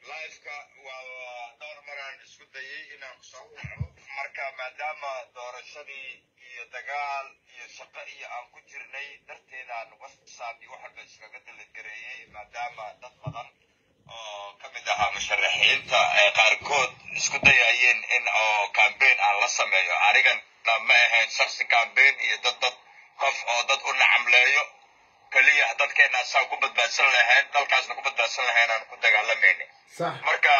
lifeka waa dhowr maraan isku dayay inaan kusoo baxo marka maadaama doorashadii iyo dagaal iyo shaqo iyo aan ku jirnay darteedaan whatsapp iyo wax walba iskaga dalagareeyey maadaama dad badan oo ka mid ahaa musharaxiinta ay qaarkood isku dayayeen in oo cambaign aan la sameeyo anigana ma ahayn shaksi cambaign iyo dad dad qof oo dad u nacamleeyo keliya dadkeena saan ku badbaadsan lahayn dalkaasna ku badbaadsan lahayn aan ku dagaalamayna sax marka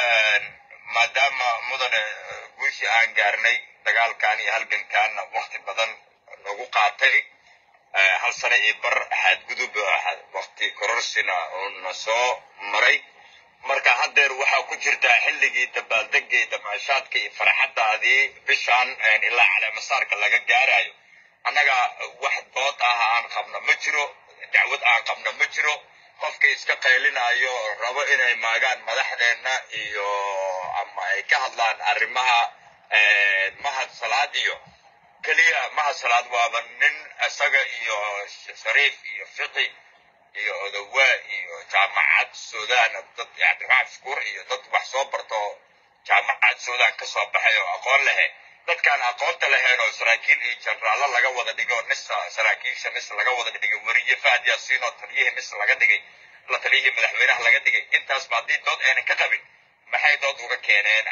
maadaama mudane guushii aan gaarnay dagaalkan iyo halgankaanna wakti badan nagu qaatay hal sano iyo bar xadgudub wakti kororsina uuna soo maray marka haddeer waxaa ku jirtaa xilligii dabaaldega iyo damaashaadka iyo farxadaadii bishaan ilaa caleemasaarka laga gaarayo annaga wax dood ah aan qabno ma jiro dacwad aan qabno ma jiro qofka iska qaylinayo rabo inay maagaan madaxdeenna iyo ama ay ka hadlaan arrimaha mahad salaad iyo keliya mahad salaad waaba nin isaga iyo shariif iyo fiqi iyo odowaa iyo jaamacad suudaan dad cabdiraxmaan shukuur iyo dad wax soo barto jaamacad suudaan ka soo baxay oo aqoon lehe dadkaan aqoonta lahayn oo saraakiil iyo jenraallo laga wada dhigo nisa saraakiisha nis laga wada dhigay weriye fahad yaasiin oo taliyihii nis laga dhigay la taliyihii madaxweynaha laga dhigay intaasba haddii dood aynan ka qabin maxay dood uga keeneen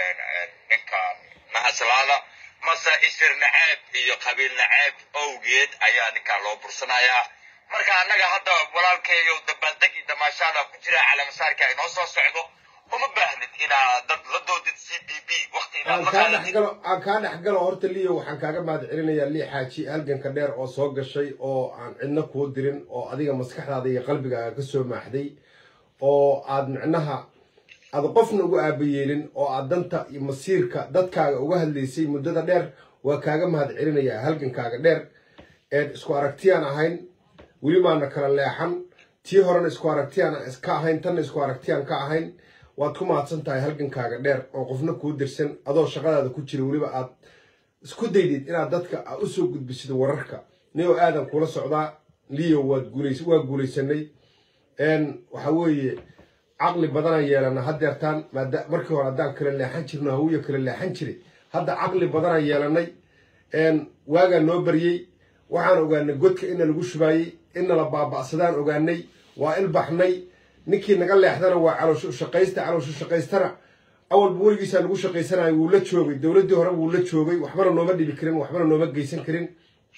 ninkan mahaslaada mase isir naceeb iyo qabiil naceeb owgeed ayaa ninkaan loo bursanayaa marka annaga hadda walaalkeeyo dabaaldegi damaashaada ku jira calamasaarka inoo soo socdo uma baahnid inaa dad la doodid c b b wakti inaad aan la kaa qaadatid dhexgalo aan kaa dhexgalo horta liyo waxaan kaaga mahad celinayaa lii xaaji halganka dheer oo soo gashay oo aan cidna kuu dirin oo adiga maskaxdaada iyo qalbigaaga ka soo maaxday oo aad micnaha aad qofna uga aabayeelin oo aad danta iyo masiirka dadkaaga uga hadlaysay muddada dheer waa kaaga mahad celinayaa halgankaaga dheer eed isku aragtiyaan ahayn weli baana kala leexan tii horena isku aragtiyaan ka ahayn tanna isku aragtiyaan ka ahayn waad ku mahadsan tahay halgankaaga dheer oo qofna kuu dirsan adoo shaqadaada ku jira weliba aad isku daydid inaad dadka aad u soo gudbisid wararka niyoo aadan kula socdaa liyo waad guulays waa guulaysanay n waxa weeye caqli badanaan yeelana haddeertaan maada markii hore haddaan kala leexan jirno hawiya kala leexan jiray hadda caqli badanaan yeelanay n waagaa noo baryey waxaan ogaanay godka ina lagu shubaayey ina la baaba'sadaan ogaanay waa ilbaxnay ninkii naga leexdana waa caloosho shaqaysta caloosho shaqaystana awalba weligiisaa lagu shaqaysanayo wuu la joogay dowladdii hore wuu la joogay waxbana nooma dhibi karin waxbana nooma geysan karin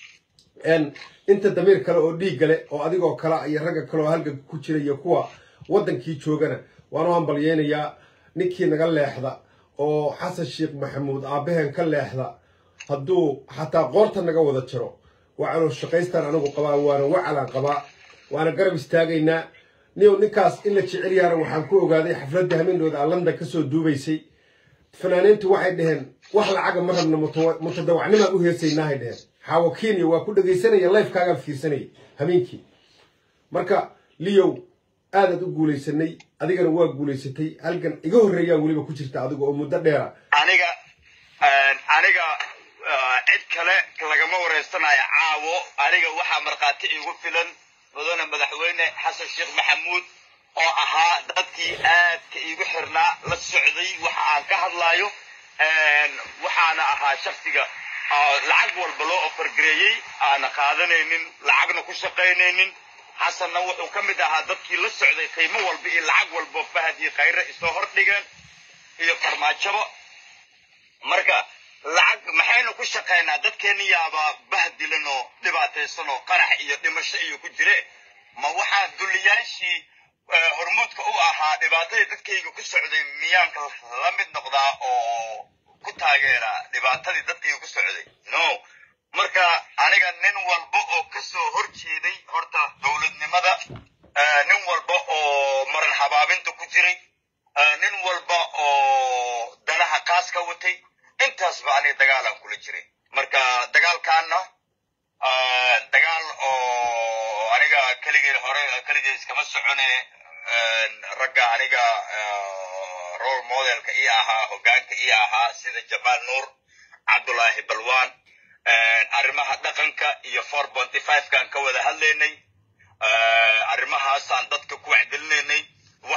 n inta damiir kale oo dhiig gale oo adigoo kala iyo ragga kale oo halganka ku jira iyo kuwa waddankii joogana waan u hambalyeynayaa ninkii naga leexda oo xasan sheekh maxamuud aabbaheen ka leexda hadduu xataa qoorta naga wada jiro waa caloos shaqaystaan anigu qabaa waana wacalaan qabaa waana garab istaagaynaa niyow ninkaas in la jecel yaana waxaan ku ogaaday xafladda hamindooda aan london kasoo duubaysay fanaaniintu waxay dhaheen wax lacaga ma rabna mutawa- mutadawacnimaan u heesaynaahay dheheen xaawo kenya waa ku dhegaysanaya lifekaagaan fiirsanayay hameenkii marka liyow aadaad u guulaysanay adigana waa guulaysatay halgan iga horreeyaa weliba ku jirta adiga oo muddo dheera aniga aniga cid kale lagama wareysanayo caawo aniga waxaa markhaati iigu filan mudane madaxweyne xasan sheekh maxamuud oo ahaa dadkii aadka iigu xirnaa la socday waxa aan ka hadlayo waxaana ahaa shaksiga lacag walba loo ofargareeyey aana qaadanaynin lacagna ku shaqaynaynin xasanna wuxuu ka mid ahaa dadkii la socday qiimo walba iyo lacag walbo fahad iyo khayre isoo hordhigeen iyo farmaajabo marka lacag maxaynu ku shaqaynaa dadkeenni yaaba bahdilan oo dhibaataysan oo qarax iyo dhimasho iyo ku jire ma waxaa duliyaashii hormuudka u ahaa dhibaatadii dadkayga ku socday miyaanka la mid noqdaa oo ku taageera dhibaatadii dadkayga ku socday no marka aniga nin walba oo ka soo hor jeeday horta dowladnimada nin walba oo maran habaabinta ku jiray nin walba oo danaha qaas ka watay intaasba aniga dagaalaan kula jiray marka dagaalkaana dagaal oo aniga keligay hore keligay iskama socone ragga aniga role modelka ii ahaa hoggaanka ii ahaa sida jamaal nuur cabdulaahi balwan arrimaha dhaqanka iyo four ponty five-kan ka wada hadlaynay arrimahaasaan dadka ku wacdelinaynay waxaan tus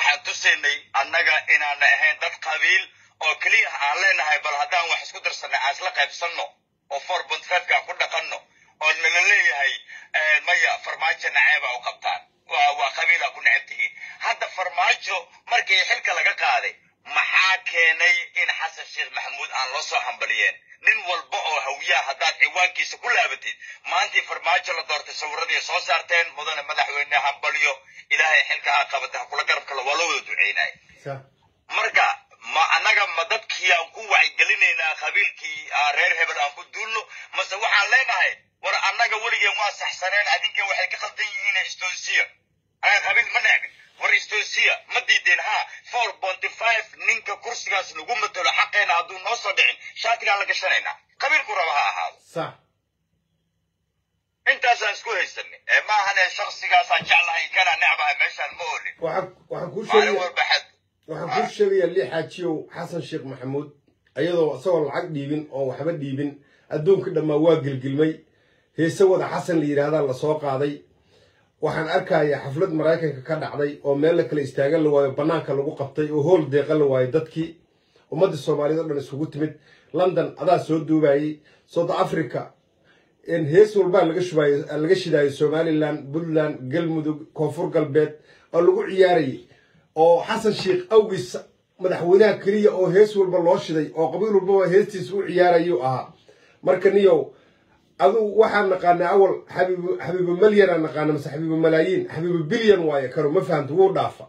tusaynay annaga inaana ahayn dad qabiil oo keliya aan leenahay bal haddaan wax isku darsanay aan isla qaybsanno oo four point five-ka aan ku dhaqanno oo nala leeyahay maya farmaajo naceeba u qabtaan waa waa qabiila ku necab tihiin hadda farmaajo markii xilka laga qaaday maxaa keenay in xasan sheekh maxamuud aan loo soo hambaliyeen nin walba oo hawiyaha haddaad ciwaankiisa ku laabatid maantii farmaajo la doortay sawiradii soo saarteen mudane madaxweyne hambalyo ilaahay xilka aa qabata ha kula garab kale waa loo wada duceynay marka ma annaga ma dadkii aan ku wacyigelinaynaa qabiilkii reer hebel aan ku duulno mase waxaan leenahay war annaga weligeen waa saxsaneen adinka waxay ka qaldan yihiin estosia anaga qabiil ma necbin war estosia ma diideen ha four ponty five ninka kursigaas lagu matalo xaqeena hadduu noo soo dhicin shaatigaan la gashanaynaa qabiilku raba ha ahaado sax intaasaan isku haysanay ee maahane shaksigaasaan jeclahay kana necbahay meeshaan ma olin waxaan waxaan kuu maalin sheegaya walba xad waxaan kuu sheegayaa lii xaajiyow xasan sheekh maxamuud iyadoo isagoo lacag dhiibin oo waxba dhiibin adduunka dhammaa waa gelgelmay heese wada xasan la yidhaahdaa lasoo qaaday waxaan arkayaa xaflad maraykanka ka dhacday oo meel la kala istaagan la waayo bannaanka lagu qabtay oo hool deeqan la waayo dadkii ummadda soomaaliyeed oo dhan isugu timid london adaa soo duubayey south africa hees walbaa laga shubayo laga shidaayo somalilan puntland galmudug koonfur galbeed oo lagu ciyaarayay oo xasan sheekh awgiis madaxweynaha keliya oo hees walba loo shiday oo qabiil walbaba heestiisa u ciyaarayuu ahaa marka niyow adugu waxaan naqaanay awal xabiibu xabiibu malyanaan naqaana mase xabiibu malaayiin xabiibu bilyan waaye karo ma fahamta wuu dhaafa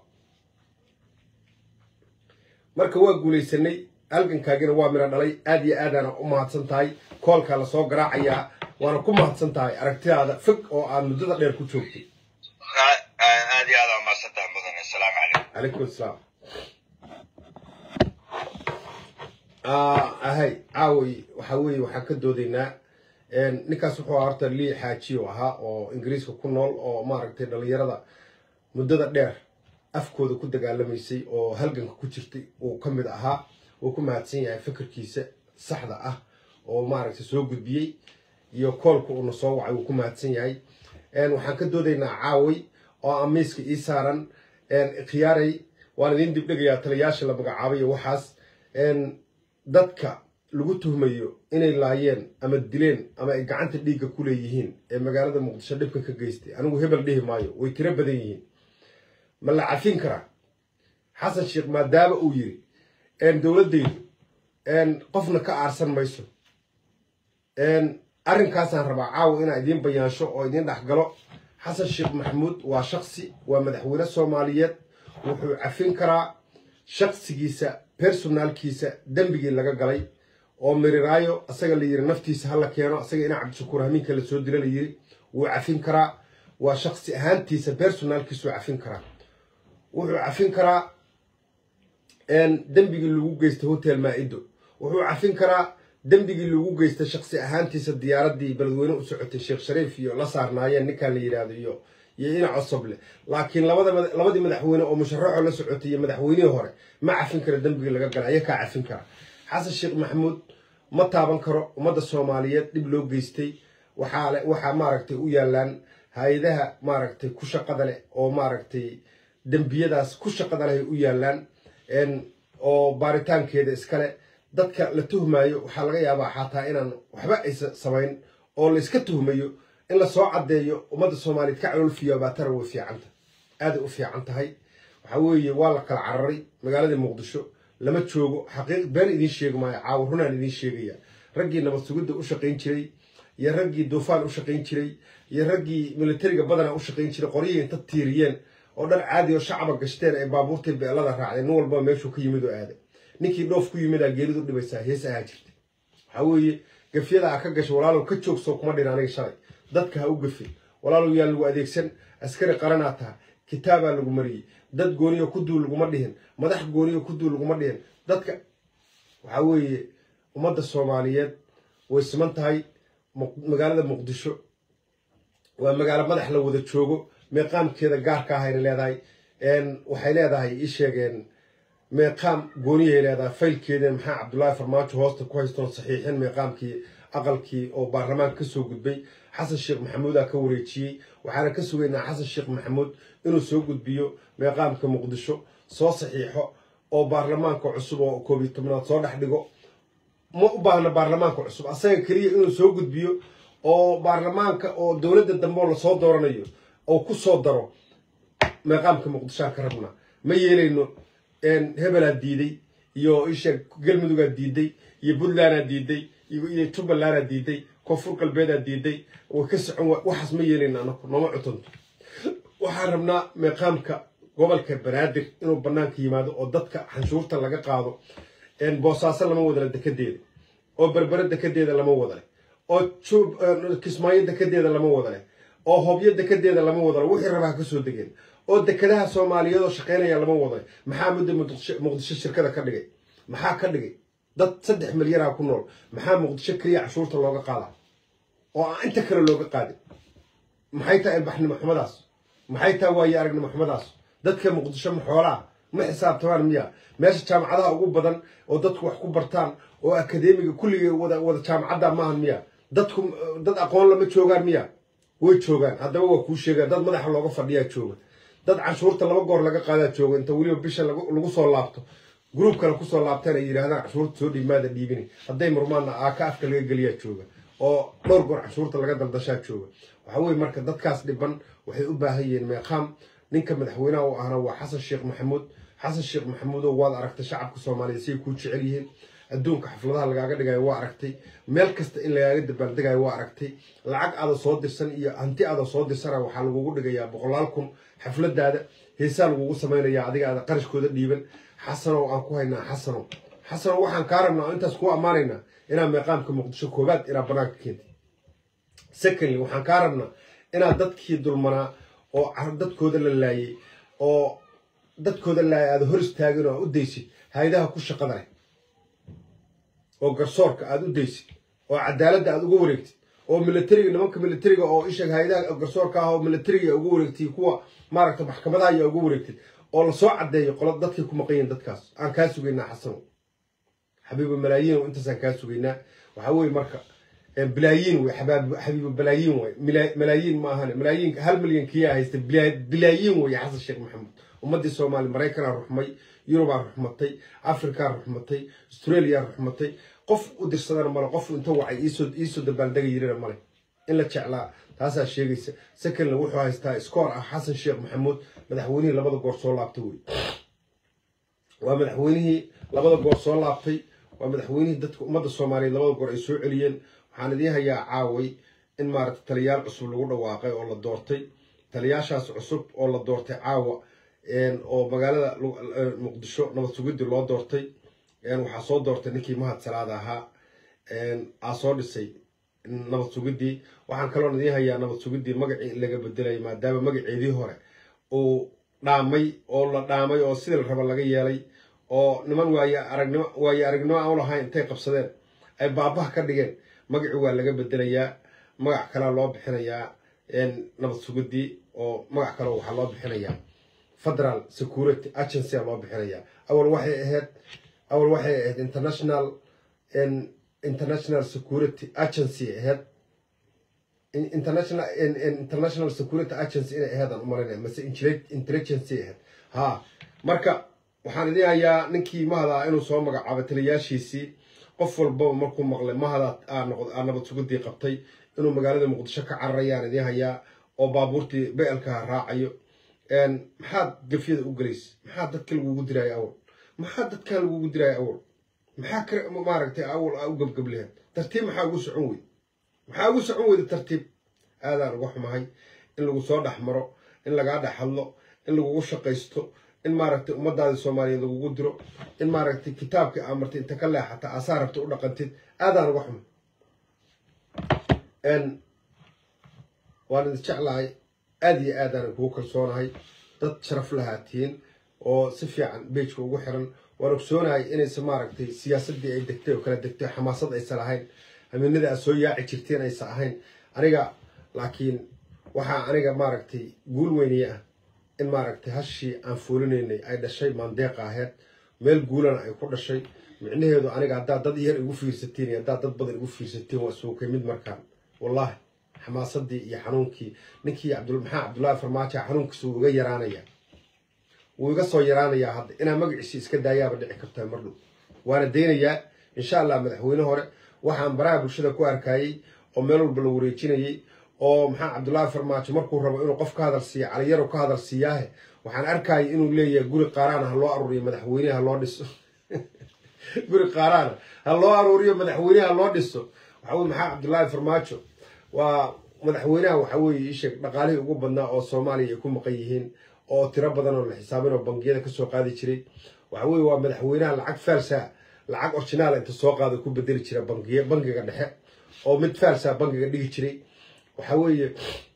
marka waa guulaysanay halgankaagina waa midho dhalay aad iyo aadaana u mahadsan tahay koolkaa lasoo garaacayaa waana ku mahadsan tahay aragtidaada fog oo aad muddada dheer ku joogtay aad iyo aad aa mahadsan tahay mudane asalaamu calaykum calaykum asalaam ahay caaway waxa weeye waxaan ka doodaynaa ninkaas wuxuu ahaa horta lii xaajiyo ahaa oo ingiriiska ku nool oo maaragtay dhallinyarada muddada dheer afkooda ku dagaalamaysay oo halganka ku jirtay uu ka mid ahaa uu ku mahadsan yahay fikirkiisa saxda ah oo maaragtay soo gudbiyey iyo koolka uuna soo wacay uu ku mahadsan yahay waxaan ka doodaynaa caaway oo amiiska ii saaran khiyaaray waan idin dibdhegayaa taliyaasha la magacaabay iyo waxaas dadka lagu tuhmayo inay laayeen ama dileen ama ay gacanta dhiigga ku leeyihiin ee magaalada muqdisho dhibka ka geystay anigu hebel dhihi maayo way tiro badan yihiin ma la cafin karaa xasan sheekh maadaama uu yiri dowladdaydu qofna ka aarsan mayso arrinkaasaan rabaa caawa inaan idiin bayaansho oo idiin dhexgalo xasan sheekh maxamuud waa shaksi waa madaxweyne soomaaliyeed wuxuu cafin karaa shaksigiisa personaalkiisa dembigii laga galay oo miriraayo asaga la yiri naftiisa hala keeno asaga inaa cabdishakuur hamiinka lasoo dila la yiri wuu cafin karaa waa shaksi ahaantiisa personaalkiisuu cafin karaa wuxuu cafin karaa dembigii lagu geystay hotel maa-ido wuxuu cafin karaa dembigii lagu geystay shaksi ahaantiisa diyaaradii beledweyne u socotay sheekh shariif iyo la saarnaayeen ninkaan la yidhaahdo iyo iyo ina cosoble laakiin labadii madaxweyne oo musharaxoo la socotay iyo madaxweynihii hore ma cafin kara dembigii laga galay aya kaa cafin kara xasan sheekh maxamuud ma taaban karo ummadda soomaaliyeed dhib loo geystay waxaa waxaa maaragtay u yaalaan hay-adaha maaragtay ku shaqada leh oo maaragtay dembiyadaas ku shaqada leh ay u yaalaan oo baaritaankeeda iskale dadka la tuhmayo waxaa laga yaabaa xataa inaan waxba aysa samayn oo la iska tuhmayo in lasoo caddeeyo ummadda soomaaliyeed ka caloolfiyo baatara way fiicanta aaday u fiican tahay waxaa weeye waa la kala cararay magaaladii muqdisho lama joogo xaqiiq been idiin sheegi maayo caawa runaan idiin sheegaya raggii nabad sugidda u shaqayn jiray iyo raggii duufaan u shaqayn jiray iyo raggii militariga badana u shaqayn jiray qoryihii inta tiiriyeen oo dhar caadi oo shacaba gashteen ay baabuurtii beelada raacdeen nin walba meeshuu ka yimid oo aaday ninkii dhoof ku yimidaa geelidu dhibaysaa hees ahaa jirta waxaa weeye gafyada a ka gasho walaalow ka joogso kuma dhin aniga shalay dadka ha u gafin walaalow yaa lagu adeegsan askari qaranaa taha kitaabaa lagu mariyey dad gooniyo ku duul laguma dhihin madax gooniyo ku duul laguma dhihin dadka waxaa weeye ummadda soomaaliyeed way siman tahay magaalada muqdisho waa magaalo madax la wada joogo meeqaamkeeda gaarka ahayna leedahay waxay leedahay ii sheegeen meeqaam gooniyahay leedahay faylkeeda maxaa cabdullaahi farmaajo hoosta ku haystoon saxiixin meeqaamkii aqalkii oo baarlamaanka kasoo gudbay xasan sheekh maxamuudaa ka wareejiyey waxaana ka sugaynaa xasan sheekh maxamuud inuu soo gudbiyo meeqaamka muqdisho soo saxiixo oo baarlamaanka cusub oo koob iyo tobnaad soo dhex dhigo ma u baahna baarlamaanka cusub asaga keliya inuu soo gudbiyo oo baarlamaanka oo dowladda dambe oo lasoo dooranayo oo ku soo daro meeqaamka muqdishoaan ka rabnaa ma yeelayno hebelaa diiday iyo isha galmudugaa diiday iyo puntlandaa diiday iyo jubbalandaa diiday koonfur galbeedaa diiday way ka socon waxaas ma yeelayno anaku nooma cutunto waxaan rabnaa meeqaamka gobolka banaadir inuu banaanka yimaado oo dadka xanshuurta laga qaado boosaaso lama wadale dekedeeda oo berbere dekedeeda lama wadale oo kismaayo dekedeeda lama wadale oo hobyo dekedeeda lama wadale wixii rabaa kasoo degeen oo dekedaha soomaaliyeed oo shaqaynaya lama wadale maxaa mudda muqdisho shirkada ka dhigay maxaa ka dhigay dad saddex milyanaa ku nool maxaa muqdisho keliya cashuurta looga qaada oo aan inta kale looga qaadin maxay tahay ilbaxnimo xumadaas maxay tahay waayo aragnimo xumadaas dadka muqdisho ma xoolaa ma xisaabtamaan miya meesha jaamacadaha ugu badan oo dadku wax ku bartaan oo akadeemiga kulligay wada wada jaamacadda maahan miya dadku dad aqoon lama joogaan miya way joogaan haddaba waa kuu sheegaan dad madaxa looga fadhiyaa jooga dad canshuurta laba goor laga qaadaa jooga inta weliba bisha lagu soo laabto gruub kale kusoo laabteen ay yidhahdaan canshuurta soo dhiimaada dhiibini hadday murmaanna aaka afka laga geliyaa jooga oo dhowr goor canshuurta laga daldashaa jooga waxa weye marka dadkaas dhiban waxay u baahan yihiin meeqaam ninka madaxweynaha u ahna waa xasan sheekh maxamuud xasan sheekh maxamuudow waad aragtay shacabka soomaaliyeed siay kuu jecel yihiin adduunka xafladaha lagaaga dhigayo waa aragtay meel kasta in lagaaga dabaaldegayo waa aragtay lacag aada soo dirsan iyo hanti aada soo dirsana waxaa lagugu dhigayaa boqolaal kun xafladaada heesaa lagugu samaynayaa adiga aada qarashkooda dhiiban xasanow aan ku haynaa xasanow xasanow waxaan kaa rabnaa oo intaas kuu ammaanaynaa inaa meeqaamka muqdisho koobaad inaa banaanka keentay secondly waxaan kaa rabnaa inaad dadkii dulmanaa oo dadkooda la laayay oo dadkooda laayay aada hor istaagin oo aad u daysid hay-adaha ku shaqada leh oo garsoorka aada u daysid oo cadaaladda aada uga wareegtid oo militariga nimanka militariga oo isha hay-adaha garsoorka ah oo militariga uga wareegtid kuwa maaragta maxkamadaha ayaa uga wareegtid oo lasoo caddeeyo qola dadkay ku maqan yihin dadkaas aan kaa sugaynaa xasano xabiibo malaayiin intaasaan kaa sugaynaa waxaa weye marka bilaayiin wey xabiibo balaayiin wey malaayiin ma ahan malaayiin hal milyan kiyaa haysta bilaayiin wey xasan sheekh maxamuud ummaddii soomaali maraykanaa ruxmay yurubaa ruxmatay afrikaa ruxmatay australia ruxmatay qof u dirsadana male qof inta wacay iisoo dabaaldega yirina male in la jeclaa taasaa sheegaysa secondly wuxuu haystaa scoor ah xasan sheekh maxamuud madaxweynihii labada goor soo laabtay wey waa madaxweynihii labada goor soo laabtay waa madaxweynihii dadka ummadda soomaaliyeed labada goor ay soo celiyeen waxaan idiin hayaa caaway in maaragta taliyaal cusub lagu dhawaaqay oo la doortay taliyaashaas cusub oo la doortay caawa oo magaalada muqdisho nabad sugidii loo doortay waxaa soo doortay ninkii mahad salaada ahaa aa soo dhisay nabad sugidii waxaan kaloon idiin hayaa nabad sugidii magacii in laga bedelay maadaama magaceedii hore uu dhaamay oo la dhaamay oo sidii la raba laga yeelay oo niman waay aragnimo waayo aragnimo aan u lahayn intay qabsadeen ay baabaha ka dhigeen magacii waa laga bedelayaa magac kalea loo bixinayaa nabad sugidii oo magac kale waxaa loo bixinayaa federal security agency a loo bixinayaa awal waxay ahayd awal waxay ahayd international international security agency ahayd international international security agency inay ahayd aan u malinaya mase intelligency ahayd ha marka waxaan idiin hayaa ninkii mahada inuu soo magacaabay taliyaashiisii qof walbaba markuu maqlay mahada aa nabad sugidii qabtay inuu magaalada muqdisho ka cararayaan idiin hayaa oo baabuurtii beelkaha raacayo maxaad gafyada u gelaysa maxaa dadka lagugu diraayo awal maxaa dadkan lagugu diraayo awal maxaa ka maaragtay awal aa u gabgablehed tartiib maxaa ugu socon weyda maxaa ugu socon weyda tartiib aadaan uga xumahay in lagu soo dhex maro in lagaa dhex hadlo in lagugu shaqaysto in maaragtay ummadaadii soomaaliyeed lagugu diro in maaragtay kitaabkii aa martay inta ka leexata aasaa rabta u dhaqantid aadaan uga xumay waan idin jeclahay aada iyo aadaan kugu kalsoonahay dad sharaf lahaatiin oo si fiican beejka ugu xiran waan ogsoonahay inaysa maaragtay siyaasaddii ay degtay oo kala degtay xamaasad aysan ahayn hamiinada aad soo yaaci jirteen aysan ahayn aniga laakiin waxaa aniga maaragtay guul weyniye ah in maaragtay hashii aan fuulinaynay ay dhashay maandeeqa aheyd meel guulana ay ku dhashay micnaheedu aniga haddaad dad yar igu fiirsatiin iyo haddaad dad badan igu fiirsatiin waa suukay mid markaan wallaahi xamaasadii iyo xanuunkii ninkii maxaa cabdullaahi farmaajo xanuunkiisa wuu iga yaraanaya wuu iga soo yaraanayaa hadda inaa magaciisi iska daayaaba dhici kartaa mar dhow waana daynayaa insha allah madaxweyne hore waxaan baraha bulshada ku arkayey oo meel walba la wareejinayey oo maxaa cabdullaahi farmaajo markuu rabo inuu qof ka hadal siiya caliyaro ka hadal siiyaahe waxaan arkayay inuu leeyahay guri qaaraana ha loo aruuriyo madaxweyneha ha loo dhiso guri qaaraana ha loo aruuriyo madaxweyneha ha loo dhiso waxa weye maxaa cabdullaahi farmaajo waa madaxweynaha waxa weeye isheeg dhaqaalihii ugu badnaa oo soomaaliya ay ku maqan yihiin oo tiro badan oo la xisaabin oo bangiyada kasoo qaadi jiray waxa weye waa madaxweynaha lacag faalsa lacag originaal inta soo qaado ku bedeli jira bangiy bangiga dhexe oo mid faalsa bangiga dhigi jiray waxa weeye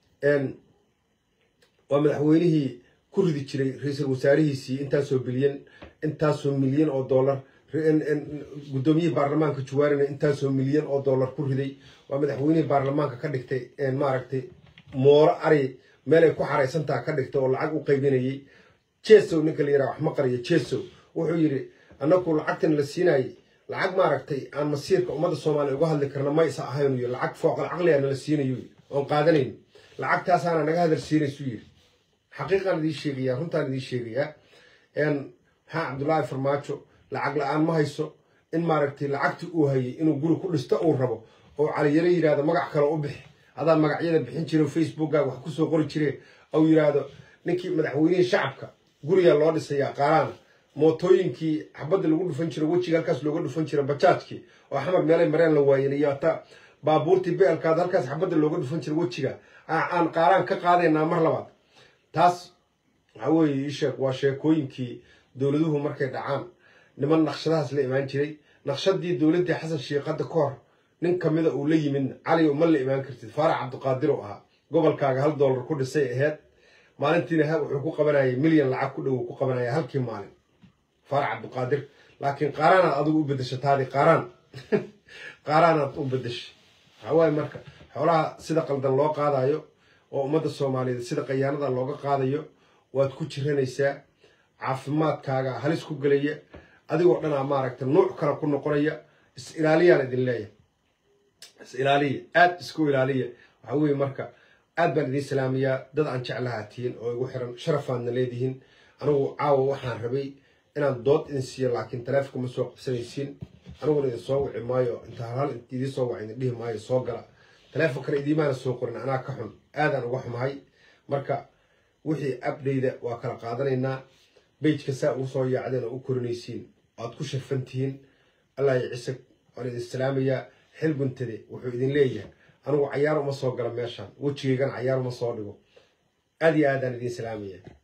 waa madaxweynihii ku ridi jiray ra-iisul wasaarihiisii intaasoo bilyan intaasoo milyan oo dollar guddoomiyihii baarlamaanka juwaarina intaasoo milyan oo dollar ku riday waa madaxweynihii baarlamaanka ka dhigtay maaragtay mooro ari meel ay ku xaraysantaha ka dhigtay oo lacag u qaybinayay jesow ninka la yiraha wax ma qariyo jesow wuxuu yidhi annaku lacagtan la siinayay lacag maaragtay aan masiirka ummadda soomaaliya uga hadli karna maysa ahayn iyo lacag fooqal caqliga nala siinayo oon qaadanayn lacagtaasaana naga hadal siinaysu yidhi xaqiiqaan idiin sheegayaa runtaan idiin sheegayaa maxaa cabdullaahi farmaajo lacag la-aan ma hayso in maaragtay lacagtii uu hayay inuu guri ku dhisto uu rabo oo caliyaro yidhahdo magac kale u bixi adaa magacyada bixin jire facebookkaaga wax kusoo qori jire ou yidhaahdo ninkii madaxweynihii shacabka gurigaa loo dhisayaa qaaraana mootooyinkii xabadda lagu dhufan jiro wejiga halkaas looga dhufan jira bajaajkii oo xamar meelay mareen la waayen iyo hataa baabuurtii beelkaad halkaas xabadda looga dhufan jira wejiga aan qaaraan ka qaadaynaa mar labaad taas waxa weeye isheeg waa sheekooyinkii dowladuhu markay dhacaan niman naqshadahaas la imaan jiray naqshadii dowladdii xasan sheekh hadda ka hor nin kamida uu la yimidna cali ma la imaan kartid faarax cabdiqaadir oo ahaa gobolkaaga hal dollar ku dhisay aheyd maalintiina wuxuu ku qabanayay milyan lacag ku dhow ku qabanaya halkii maalin faarax cabdiqaadir laakiin qaaraanaad adigu u bedesha taadi qaaraan qaaraanaad u bedesha waxaa waaye marka xoolaha sida qaldan loo qaadayo oo ummadda soomaaliyeed sida qayaanada looga qaadayo waad ku jiranaysaa caafimaadkaaga halis ku gelaya adigoo dhanaa maaragta nuuc kale ku noqonaya is ilaaliyaan idin leeyahay is ilaaliya aada isku ilaaliya waxaa weeye marka aad baan idiin salaamayaa dad aan jeclahaa tihiin oo igu xiran sharafaadna leedihiin anigu caawa waxaan rabay inaan dood idin siiyo laakiin taleefonka ma soo qabsanaysiin aniguna idin soo wici maayo inta halhal idiin soo waca idin dhihi maayo soo gala taleefonkana idiimaana soo qorin anaa ka xun aadaan uga xumahay marka wixii abdayda waa kala qaadanaynaa bejka saa ugu soo yaacdeen oo u korinaysiin waad ku sharfan tihiin allah ya cisag waan idin salaamayaa xil guntade wuxuu idin leeyahay anigu cayaar uma soo gala meeshaan wejigaygana cayaar uma soo dhigo aad iyo aadaan idiin salaamaya